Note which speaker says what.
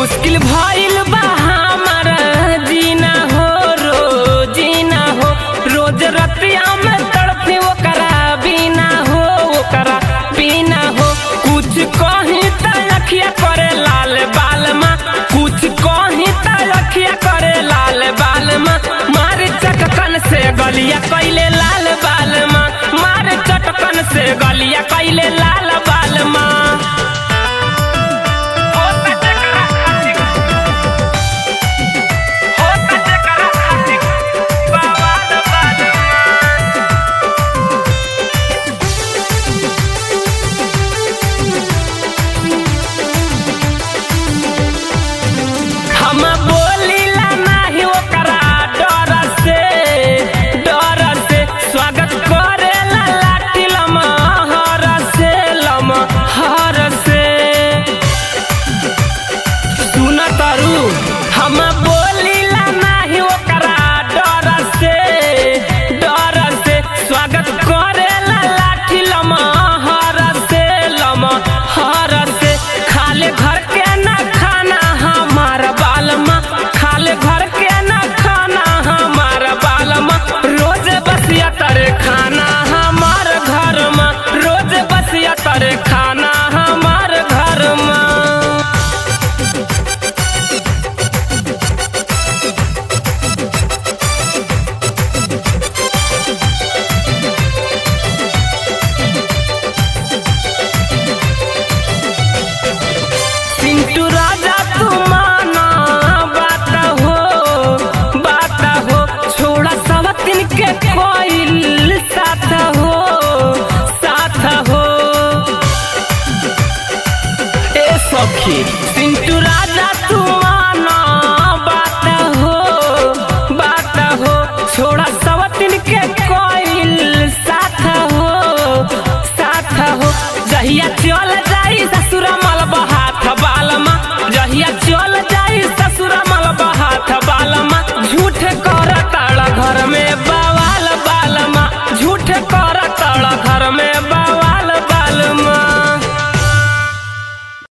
Speaker 1: मुश्किल भइल बा हमार जीना हो रोजीना हो रोज रतिया में तड़पी ओकरा बिना हो ओकरा बिना हो कुछ कहीं त अखिया करे लाल बाल माँ कुछ कहीं त अखिया करे लाल बाल माँ मार चटकन से गलिया कैले लाल बाल माँ मार चटकन से गलिया कैले लाल बाल माँ हम बोलीला नाही ओकरा डर से डर से स्वागत करेला लाठी लमहर से लमहर से सुन तरु हम बोलीला नाही ओकरा डर से डर से स्वागत करेला लाठी लमहर से लमहर से खाले घर के ना खाना हमार बालमा खाले घर के ना खाना हमार बालमा रोज बसिया तरे खाना हमार घर में रोज बसिया तरे खाना हमार घर में पिंटू राजा तू माना बात हो बात हो छोड़ा सवतिन के कोइल साथ हो साथ हो ए सखी पिंटू राजा तू माना बात हो बात हो छोड़ा सवतिन के कोइल साथ हो साथ हो जहिया चल जाई ससुर मल बहात बालमा जहिया